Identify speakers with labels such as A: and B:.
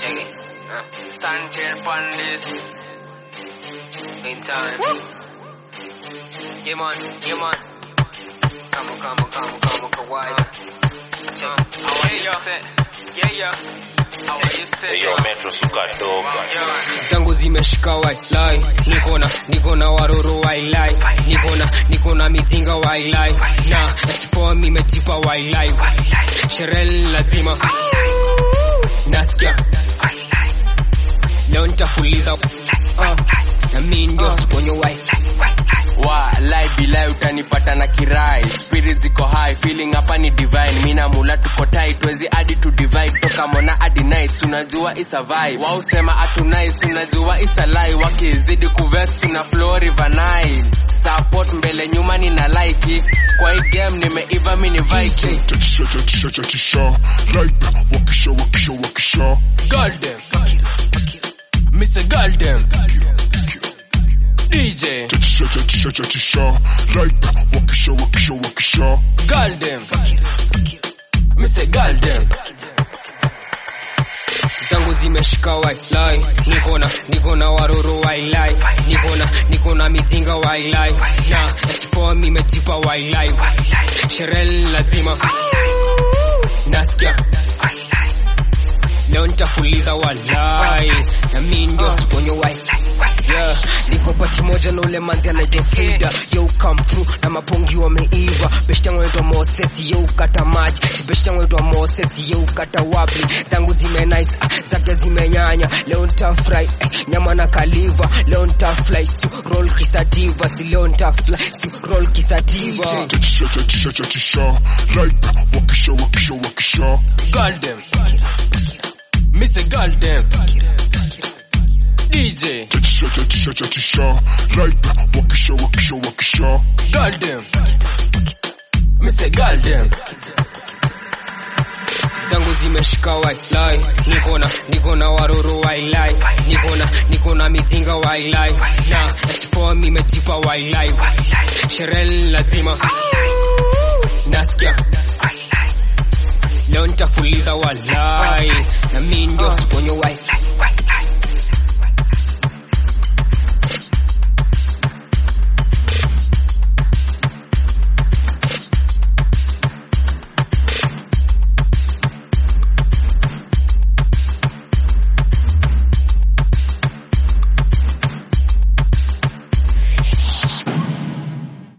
A: Check it. Uh, Sanchez Pandis. Meantime. Yeah, man. Yeah, man. Come on, come on, come on, come on, kawaida. Check it. How are you set? Yeah, yeah. How are you set?
B: Eyo metro suka doga.
A: Yeah.
C: zangu zimeshika wailai nikona nikona waroro wailai nikona nikona mizinga wailai na fom imejipa wailai sherehe lazima nasikia leo nitafuliza Ah, na mi ndio siponyo wai
D: wa lai bilai utanipata na kirai spirit ziko high feeling hapa ni divine mina mula tuko tight wezi hadi to divide toka mona hadi nights unajua isa vibe wao sema atu nice unajua isa lie wakizidi kuvex tuna flow river nile support mbele nyuma nina like kwa hii game nimeiva mini viking
E: Chachisha, chachisha, chachisha. Like wakisha, wakisha, wakisha.
D: girl them Mr. Girl them DJ
E: Chachisha, chachisha, chachisha. Like wakisha, wakisha, wakisha.
D: Girl them Mr. Girl them
C: zangu zimeshika wailai nikona nikona waroro wailai nikona nikona mizinga wailai na fom imejipa wailai sherehe lazima nasikia leo nitafuliza walai na mi ndio siponyo wai yeah. niko pati moja na ule manzi anaitwa Frida yo come through na mapongi wameiva beshtangu anaitwa Moses yo kata maji beshtangu anaitwa Moses yo kata wapi zangu zime nice ah, zake zimenyanya leo nitafry eh, nyama na kaliva leo nitafly si roll kisativa si leo nitafly si roll kisativa
E: Chachisha, chachisha, chachisha. Like wakisha, wakisha, wakisha.
D: Girl them Mr. Girl them DJ
E: Chachisha, chachisha, chachisha. Like wakisha, wakisha, wakisha.
D: Girl them Mr. Girl them
C: zangu zimeshika wailai nikona nikona waroro wailai nikona nikona mizinga wailai na fom imejipa wailai sherehe lazima nasikia leo nitafuliza walai na mi ndio siponyo wai